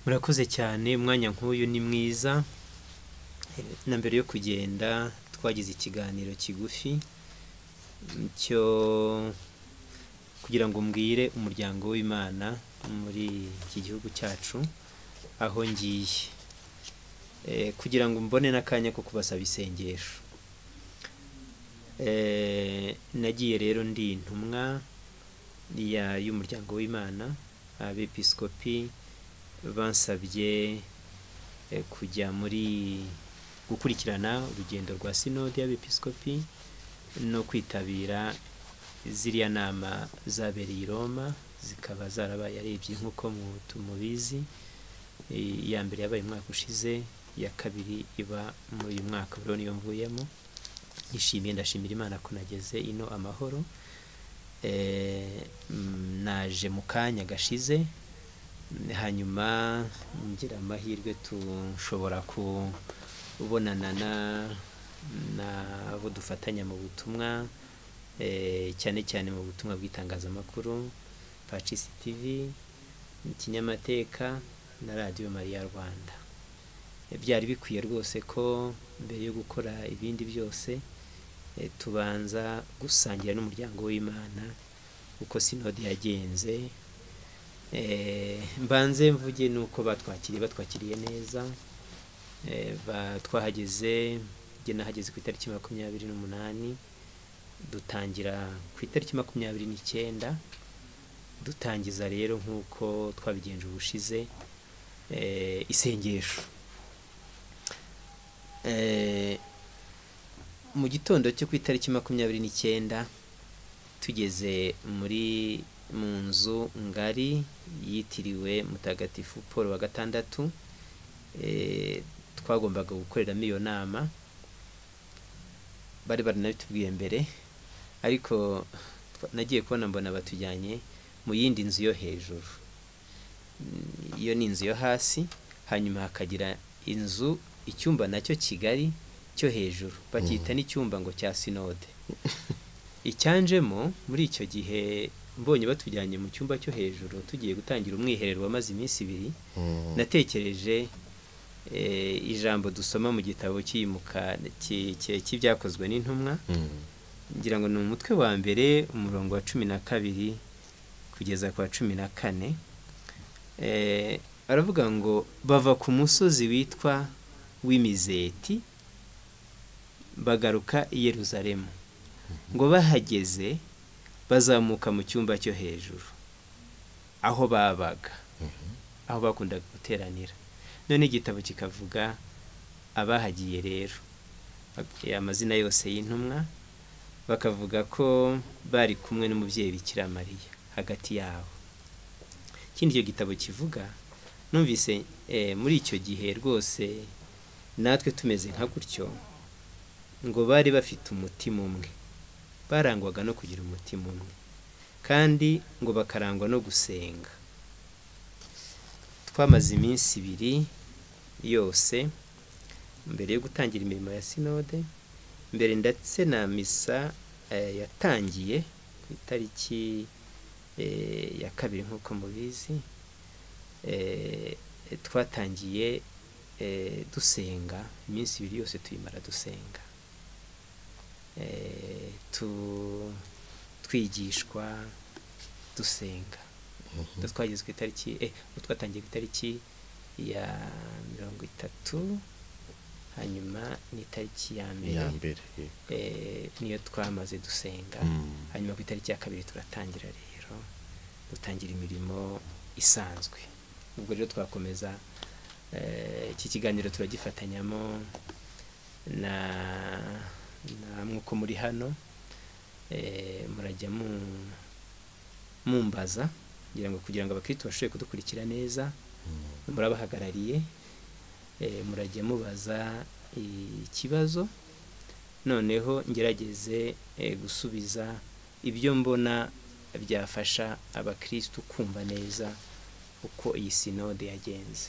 urakoze cyane umwanya nk'uyu ni mwiza na mbere yo kugenda twagize ikiganiro kigufi cyo kugira ngo mbwire umuryango w'imana muri iki gihugu cyacu aho ngiye kugira ngo mbone n'akanya ko kubasaba isengesho nagiye rero ndi intumwa y'umuryango w'imana abepisikopi bansabye kujya muri gukurikirana urugendo rwa sinode y'abepisikopi no kwitabira ziriya nama zabereye i roma zikaba zarabaye arebye nk'uko tumubizi iya mbere yabaye umwaka ushize iya kabiri iba muri uyu mwaka buriya niyo mvuyemo nishimiye ndashimira imana ko nageze ino amahoro naje mu kanya gashize hanyuma ngira amahirwe dushobora kubonana n'abo dufatanya mu butumwa cyane cyane mu butumwa bw'itangazamakuru pacisi tivi ikinyamateka na radiyo mariya rwanda byari bikwiye rwose ko mbere yo gukora ibindi byose tubanza gusangira n'umuryango w'imana uko sinode yagenze mbanze mvuge nuko batwakiriye batwakiriye neza twahageze njye nahageze ku itariki makumyabiri n'umunani dutangira ku itariki makumyabiri n'icyenda dutangiza rero nk'uko twabigenje ubushize isengesho mu gitondo cyo ku itariki makumyabiri n'icyenda tugeze muri mu nzu ngari yitiriwe mutagatifu paul wa gatandatu twagombaga gukoreramo iyo nama bari baranabitubwiye mbere ariko nagiye kubona mbona batujyanye mu yindi nzu yo hejuru iyo ni inzu yo hasi hanyuma hakagira inzu icyumba nacyo kigali cyo hejuru bacyita n'icyumba ngo cya sinode icyanjemo muri icyo gihe mbonye batujyanye mu cyumba cyo hejuru tugiye gutangira umwiherero wamaze iminsi ibiri natekereje ijambo dusoma mu gitabo cyimuka cy'ibyakozwe n'intumwa ngira ngo ni umutwe wa mbere umurongo wa cumi na kabiri kugeza ku wa cumi na kane baravuga ngo bava ku musozi witwa w'imizeti bagaruka i yeruzalemu ngo bahageze bazamuka mu cyumba cyo hejuru aho babaga aho bakundaga guteranira none igitabo kikavuga abahagiye rero amazina yose y'intumwa bakavuga ko bari kumwe n'umubyeyi bikira mariya hagati yabo ikindi icyo gitabo kivuga numvise muri icyo gihe rwose natwe tumeze nka gutyo ngo bari bafite umutima umwe barangwaga no kugira umutima umwe kandi ngo bakarangwa no gusenga twamaze iminsi ibiri yose mbere yo gutangira imirimo ya sinode mbere ndetse na misa yatangiye ku itariki ya kabiri nk'uko mubizi twatangiye dusenga iminsi ibiri yose tuyimara dusenga twigishwa dusenga twageze ku itariki twatangiye ku itariki ya mirongo itatu hanyuma ni itariki ya mbere niyo twamaze dusenga hanyuma ku itariki ya kabiri turatangira rero dutangira imirimo isanzwe ubwo rero twakomeza iki kiganiro turagifatanyamo na namwe uko muri hano murajya mumbaza kugira ngo kugira ngo abakiritu bashobore kudukurikira neza murabahagarariye murajya mubaza ikibazo noneho ngerageze gusubiza ibyo mbona byafasha abakirisitu kumva neza uko iyi sinode yagenze